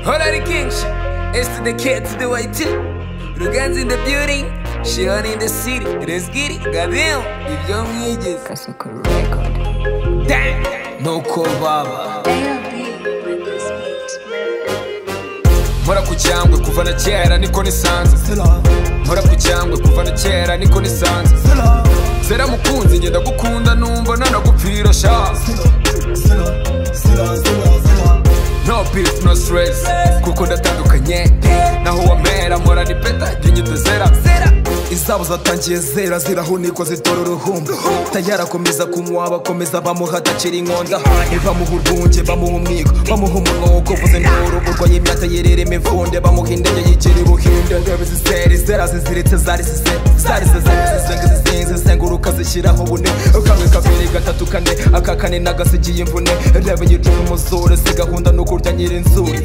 Honorary King, it's to the kid to the way too. Rugan's in the building, Shion in the city. Let's get it, goddamn. If you mwigeze. Kasukuru record. Damn, no call baba. Mpora ku cyangwe kuva na kera niko nisanze Mpora ku cyangwe kuva na kera niko nisanze Zera mukunzi njye ndagukunda numva nanagupfira sha No beef no stress kuko ndatandukanye Naho wamera mpora ni beta njye nyita zera izabo zatangiye zera zirahunirwa zitora uruhumbu tayari akomeza kunywa bakomeza bamuha adacira inkonda bamuha urwunge bamuha umwiko bamuha umunwa wo kuvuza induru urwaye imyata yerera imivunde bamuha indege yigira ubuhinde ndebe ziseri zera ziziritse zari zize zari zize zisenga zizinze zenguruka zishyiraho bune kamwe kabiri gatatu kane aka kane nagasigiye imvune ndebe yicura umuzure si gahunda ni ukurya nyirinzuri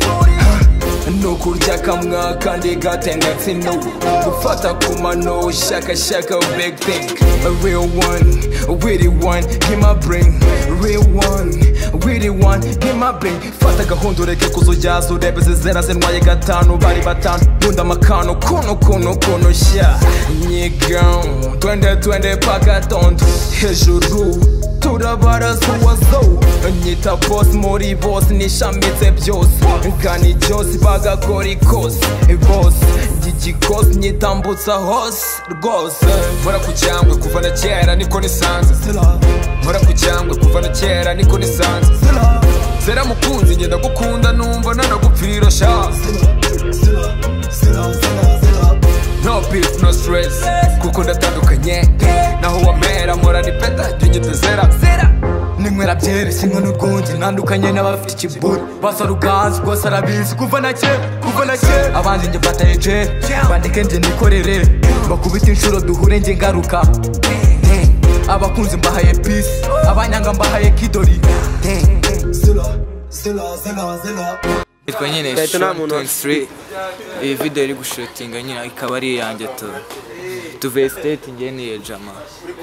nukurya kamwa kandi gatengetse inubu gufata ku mano shakashaka big thing a real one witty one in my brain real one witty one in my brain fata gahunda ureke kuzujyaza urebe zizera zinwaye gatanu bari batanu bunda amakano kuno kuno kuno sha nyiga twende twende paka tondo hejuru turabaraza uwazo nyita boss muri boss nishamitse byose gani byose bagakora ikose bose igikose nyitambutsa hose rwose Mpora ku cyangwe kuva na kera niko nisanze Mpora ku cyangwe kuva na kera niko nisanze Zera mukunzi njye ndagukunda numva nanagupfira sha No beef no stress kuko ndatandukanye Naho wamera mpora ni beta njye nyita zera ninywera byeri sinywa n'urwunge ntandukanye n'abafite ikiburi basa ruganzi rwose arabizi kuva na kera kuva na kera abanzi njye mfata ejeri bandike njye nikorere bakubita inshuro duhure njye ngaruka abakunzi mbahaye pisi abanyanga mbahaye kidori yitwa nyine Shotton Street iyi video iri gushutinga nyine ikaba ari iyanjye tu tuvuye state njye niye jama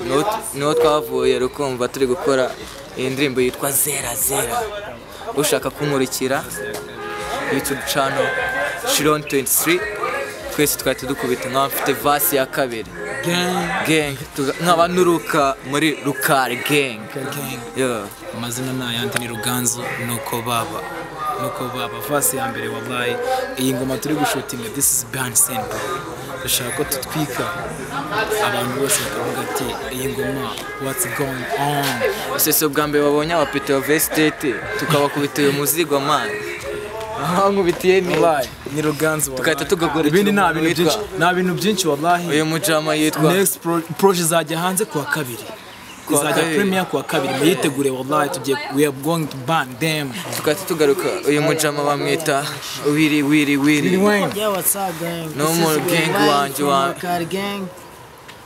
Niho- niho twavuye rukumva turi gukora iyi ndirimbo yitwa zera zera ushaka kunkurikira youtube channel Shiron 23 twese twari tudukubita nk'aba mfite vasi ya kabiri gang tuga- nkaba nuruka muri rukari gang Yeah. amazina ni ayandi ni ruganzu nuko baba nuko baba vasi ya mbere wabaye iyi ngoma turi gushutinga this is behind scene bro dushaka ko tutwika abantu bose bakavuga ati iyi ngoma what's going on sese bwa mbere babonye abapite bava esitete tukabakubitiye umuzigo mani aha nkubitiye ni wabaye ni ruganzu wabaye Tugahita tugagura ibindi nta ikintu bintu witwa- byinshi nta bintu byinshi wabaye uyu mujama yitwa next pro- proje izajya hanze kuwa kabiri Kuwa izajya kabiri. premier kuwa kabiri muyitegure wabaye tugiye we are going to ban them tugahita tugaruka uyu mujama bamwita wiri wiri wiri Yeah, what's up, gang? No This is more Will gang Wine wanjye from wa- Wakari gang.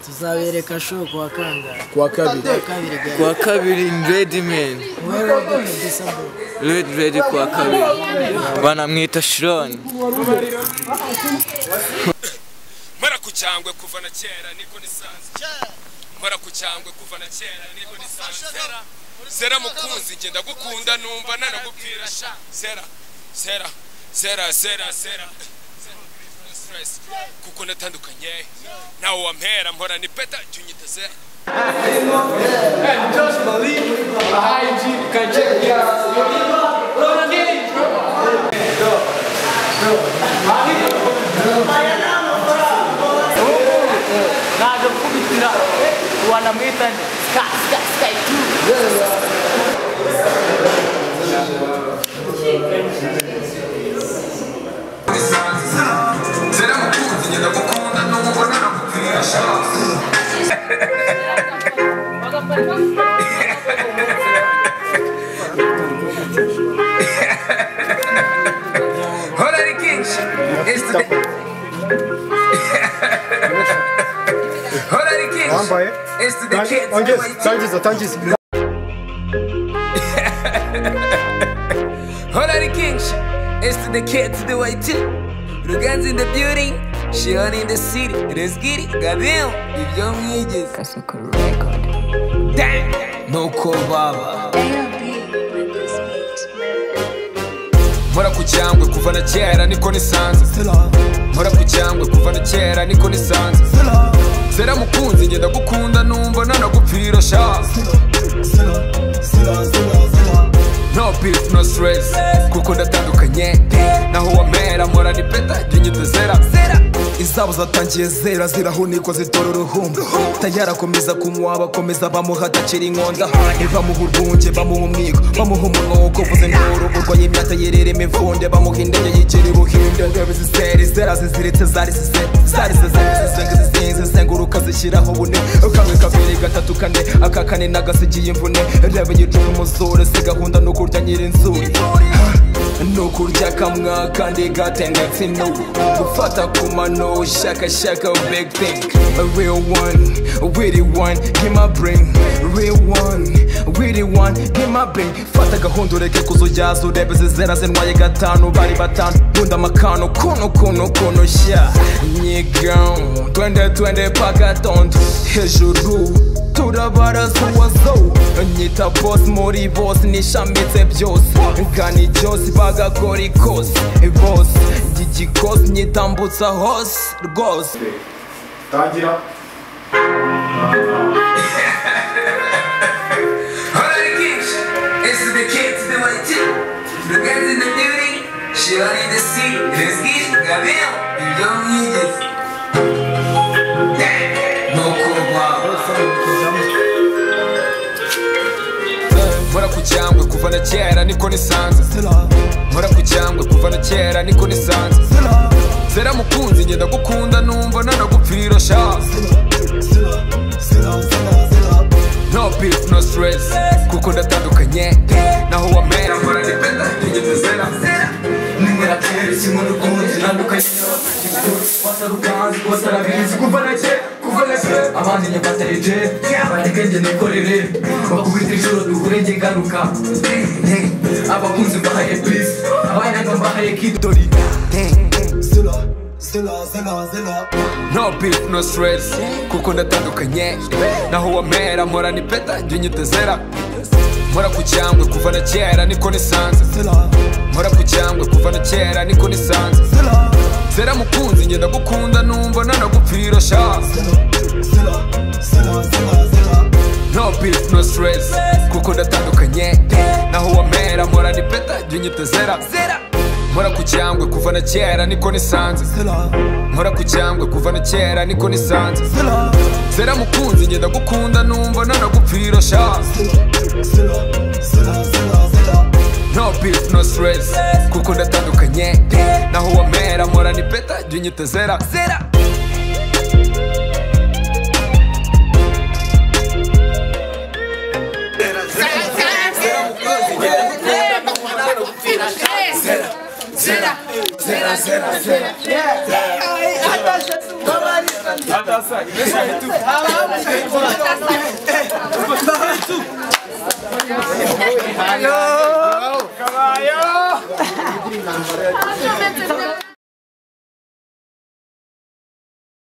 Tuzabereka show ku wa kangahe? kuwa kabiri Kuwa kabiri, gang. kuwa kabiri redi meni Where are the December? redi redi kuwa kabiri banamwita shironi Mpora ku cyangwe kuva na kera niko nisanze Mpora ku cyangwe kuva na kera niko nisanze Zera Zera mukunzi njye ndagukunda numva nanagupfira sha Zera Zera Zera Zera Zera Zero beef, no stress. kuko natandukanye nawe wampera mpora ni peta jya unyita zera zera mukunzi njye ndagukunda numva nanagupfira sha Honorary King, it's the Honorary King, Wambaye? it's the kids. Tangiza, tangiza, tangiza. Honorary King, it's to the kids the way too. Rugan's in the building, Shion in the city. Let's get it, goddamn. If you mwigeze. Kasukuru record. Damn, no call baba. mpora ku cyangwe kuva na kera niko nisanze mpora ku cyangwe kuva na kera niko nisanze zera mukunzi ngenda gukunda numva nanagupfira sha no beef no stress kuko ndatandukanye naho wamera mpora ni beta jya zera izabo zatangiye zera zirahunikwa zitora uruhumbu tayarakomeza kumuha bakomeza bamuha adacira inkonda ntibamuha urwunge bamuha umwiko bamuha umunwa wo kuvuza induru urwaye imyata yerera imivunde bamuha indege yigira ubuhinde ndebe ziseri zera ziziritse zari zize zari zize zizenga zizinze zenguruka zishyiraho bune kamwe kabiri gatatu kane aka kane nagasigiye imvune ndebe yicuma umuzure si gahunda ni ukurya nyirinzuri nukurya kamwa kandi gatendetse inubu gufata ku mano shakashaka big thing a real one witty one in my brain real one witty one in my brain fata gahunda ureke kuzujyaza urebe zizera zinwaye gatanu bari batanu kunda amakano kuno kuno kuno sha nyiga twende twende paka tondo hejuru turabarazuwazo nyita bos muri bos nishamitse byose nkani byose bagakora ikosi bos gigikosi nyitambutsa hose rwose tangira mpora ku cyangwe kuva na kera niko nisanze mpora ku cyangwe kuva na kera niko nisanze zera mukunzi ngenda gukunda numva nanagupfira sha no beef no stress kuko ndatandukanye naho wamera mpora ni beta nigeze zera abandi nyabatarije abategenge nikorere bakubita ijoro duhure njye ngaruka abakunzi mbahaye pisi abanyanga mbahaye kido dori no beef no stress kuko ndatandukanye naho wamera mpora ni beta njye nyitezera mpora ku cyangwe kuva na kera niko nisanze mpora ku cyangwe kuva na kera niko nisanze zera mukunzi ngenda gukunda numva nanagupfira sha no beef no stress kuko ndatandukanye naho wamera mpora ni beta njye nyitezera mpora ku cyangwe kuva na kera niko nisanze mpora ku cyangwe kuva na kera niko nisanze zera mukunzi ngenda gukunda numva nanagupfira sha no beef no stress kuko ndatandukanye naho wamera mpora ni beta jya unyitezera zera Atasa,